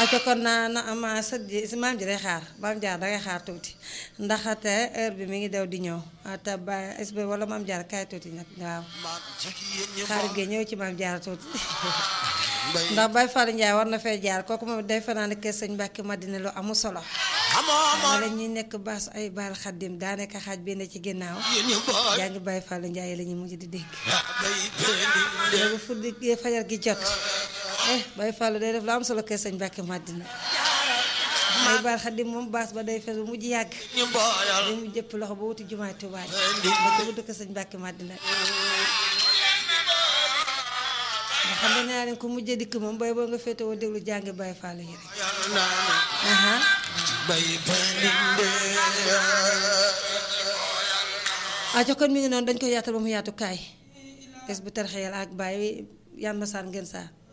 aco kon na na ama sët ji si maam ji day xaar maam jaar dangay xaar tuuti ndaxate heure bi mi ngi daw di ñëw te ba sb wala maam jaar kaay tuuti nag waaw xaar gi ñëw ci maam jaar tuuti ndax Baye Fall Ndiaye war na fee jaar kooku moom day fanaan kër sëñ Mbàkke Madina lu amu solo ma la ñuy nekk baas ay baal xaddim daanaka xaaj bi ne ci ginnaaw yaa ngi Baye Fall Ndiaye la ñuy mujj di dégg léegi fu di fajar gi jot eh Baye Fall day def lu am solo kër sëñ Mbàkke Madina ay baal xaddim moom baas ba day fees bu mujj yàgg day mu jëpp loxo ba wuti jumaay Tuubaa ba ko dëkk sëñ Mbàkke Madina nga xam ne naa leen ko mujjee dikk moom bay boo nga féetewoo déglu jàngi Baye Fall yi rek aco kon mi ngi noonu dañ ko yaatal ba mu yaatu kaay es bu tarxeyal ak Baye yan ma saan ngeen saa